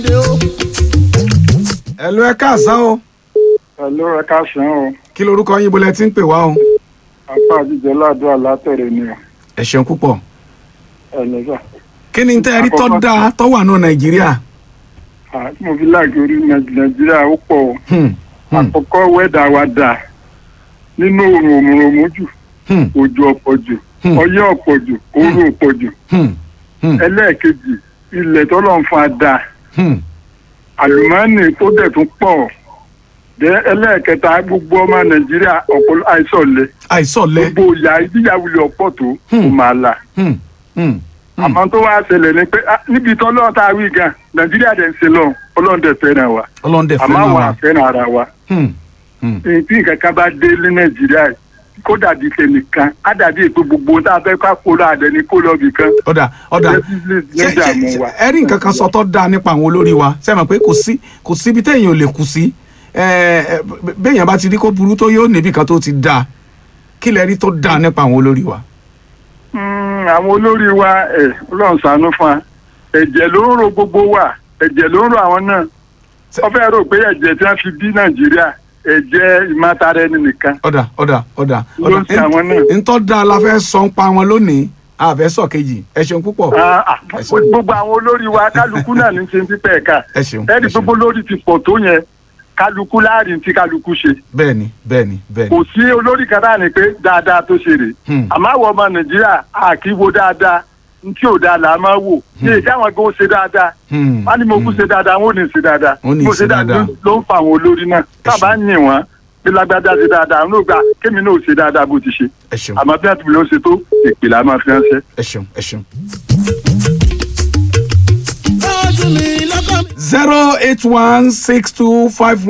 ẹ ló ẹ káàsán o Hello, ẹ káàsán o. kí lorúkọ yín bolẹ tí ń pè wá o Apá àjíjẹ ládùúgbò látẹ̀rẹ̀ ni o. ẹ ṣeun púpọ̀ Ẹ lọ́sà. kí ni tẹ́ ẹ rí tọ́ Àkọ́kọ́- da tọ́ wà nù nàìjíríà Àti mo fi láàgì orí Nàìjíríà ó pọ̀ o. Hmm, hmm, Àkọ́kọ́ wẹ́dà wa dà. Nínú òrùn òmùrùmú jù, hmm, òjò ọ̀pọ̀ jù, Hmm. ọyẹ́ ọ̀pọ̀ jù, òru ọ̀pọ̀ jù. hmm, hmm, Ẹlẹ́ẹ̀kejì, ilẹ̀ tọ́lọ̀ ń fa dà. hmm. Àlùmọ́ọ́nì tó dẹ̀ tún pọ̀. Dẹ́ ẹlẹ́ẹ̀kẹta gbogbo ọmọ Nàìjíríà ọ̀pọ̀ àìsọ̀lẹ̀. àìsọ̀lẹ̀ Gbogbo ìyá ìdíyàwó ọ̀pọ̀ tó kò Hmm. máa là. Hmm, hmm, hmm. àmọ́ tó wá ṣẹlẹ̀ ni pé ah, níbi tó lọ́ọ̀ tá a wí gan nàìjíríà dẹ̀ ń ṣe lọ ọlọ́run dẹ̀ fẹ́ràn wa ọlọ́ndẹ̀ àmọ́ fẹ́ràn àwọn wa àfẹ́ràn ara wa Hmm, hmm. èyí tí nǹkan kan bá dé ní nàìjíríà yìí, kó dàbí tẹnìkan á dàbí ètò gbogbo tá a fẹ́ ká kó lọ àdẹni kó lọ bìkan ọ̀dà ọ̀dà Definitely ṣé níjà ṣé- mú ṣé wa. ẹ rí nǹkan kan sọ tó dáa nípa àwọn olórí wa ṣe mọ̀ pé kò sí kò síbi téèyàn ò lè kù sí ẹ, ẹ, b- béèyàn bá ti rí kó burú tó yóò níbi kan tó ti dáa kí lẹ rí tó dáa nípa àwọn olórí wa. Mm, àwọn olórí wa ẹ ọlọ́run ṣàánú fún wa ẹ̀jẹ̀ ló ń ro gbogbo wa ẹ̀jẹ̀ ló ń ro àwọn náà Ṣé- wọ́n fẹ́ rò pé ẹ̀jẹ̀ tí wọ́n fi bí nàìjíríà ẹ̀jẹ̀ ìmọ̀tara ẹni nìkan ọ̀dà ọ̀dà ọ̀dà Ló ń ṣe àwọn náà. ntọ́ da la fẹ́ sọ ń pa wọn lónìí àfẹ́ sọ kejì ẹ ṣeun púpọ̀ Ah, ah, Ẹ ṣeun. gbogbo àwọn olórí wa kálukú náà ní ṣe ń pípẹ́ ẹ̀ka ẹ ṣeun ẹni ẹ ṣeun. gbogbo lórí ti pọ̀ tó yẹn kálukú láàrin tí kálukú ṣe bẹ́ẹ̀ni bẹ́ẹ̀ni bẹ́ẹ̀ni kò sí olórí kan náà ni pé dáadáa tó ṣe rè Hmm. àmọ́ àwọn ọmọ nàìjíríà àkíwo dáadáa ntí ò dáa là á máa wò ní èyí káwọn gan ṣe dáadáa Hmm, wọn ní mo kú hmm. ṣe dáadáa wọn ò ní ṣe dáadáa Wọn ò ní mo ṣe dáadáa. ló ń fa àwọn olórí náà tábà ń yìn wọn bí lágbájá ṣe dáadáa àwọn ògbà kémi náà ò ṣe dáadáa bó ti ṣe ẹ ṣeun àmọ́ bí àtúbí ló ṣe tó ìpìlẹ̀ àmọ́ fi ránṣẹ́. ẹ ṣeun ẹ ṣeun. zero eight one six two five